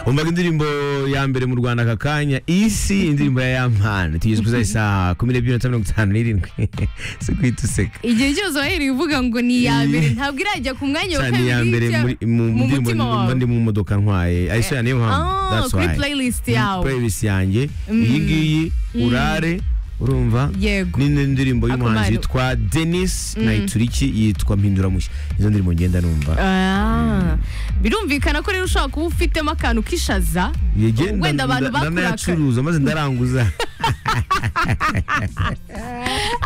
umvaga indirimbo ya mbere mu rwanda aka kanya isi indirimbo ya yampana tugeze kuri saa kumi n'ebyiri na mirongo itanu n'irindwi si guhita useka igihe cyose wahereye uvuga ngo ni iya mbere ntabwo irajya ku mwanya wa cyane kabiri iya mbere ijya muri- mu mu ndirimbo mutima mba wawe ndi mu modoka ntwaye ayisoya niyo mpamvu Ah, that's kuri why. playlist Muri yawe. playlist yanjye iyi ngiyi urare urumva yego ni indirimbo y'umuhanzi Akamaro. yitwa denis nayituriki yitwa mpinduramushyi izo ndirimbo ngenda numva Ah, birumvikana ko rero ushobora kuba ufitemo akantu k'ishaza Yegenda- wenda abantu nda- bakurakaye ndanayacuruza maze ndaranguza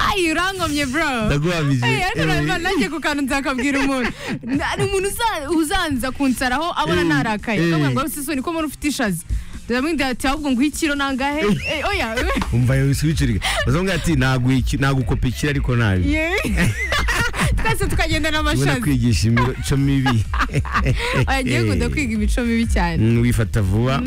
ayi urangomye bro ndaguhamije Ey, ariko eh, urabibona, nanjye ku kantu nzakabwira umuntu ni umuntu uza- uzanza kunsaraho abona Eh, narakaye eh. akamubwira ngo sisoni ko mbona ufite ishaza ndamwinda ati ahubwo ngo ikiro nangahe Eh, oya umva yawe wisubiciriga bazonga ati naguiki nagukopikira ariko nabi ye twese tukagenda ubona n'amashaza kwigisha imico mibi agiye kunda Eh. kwiga imico mibi cyane Mm, wifata vuba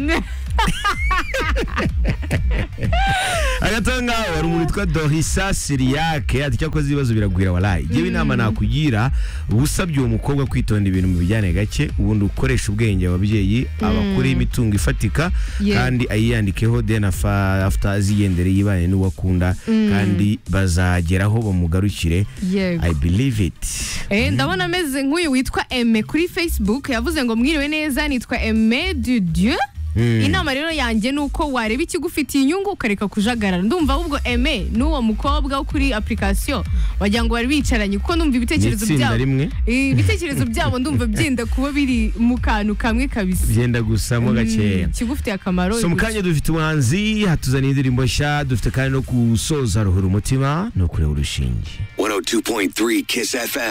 agatanga wari umuntu witwa dorisa siriyake ati cyakoze ibibazo biragwira warayi ngewe inama nakugira usabye uwo mukobwa kwitonda ibintu mu bijyane gake ubundi ukoresha ubwenge ababyeyi abakureho imitungo ifatika Yeah. kandi ayiyandikeho then afa- after azigendere yibane n'uwo akunda kandi bazageraho bamugarukire yego i believe it Eh, ndabona ameze nk'uyu witwa eme kuri facebook yavuze ngo mwiriwe neza nitwa eme du dieu inama rero yanjye ni uko wareba ikigufitiye inyungu ukareka kujagarara ndumva ahubwo eme n'uwo mukobwa wo kuri application wagira ngo bari bicaranye kuko ndumva ni ibitekerezo itsinda byabo rimwe Eh, ibitekerezo byabo ndumva byenda kuba biri mu kantu kamwe kabisa byenda gusamo gakeya Mm, ikigufitiye akamaro so mu kanya dufite ubuhanzi hatuzaniye indirimbo nshya dufite kandi no gusoza ruhura umutima no kureba urushinge 102.3 Kiss FM.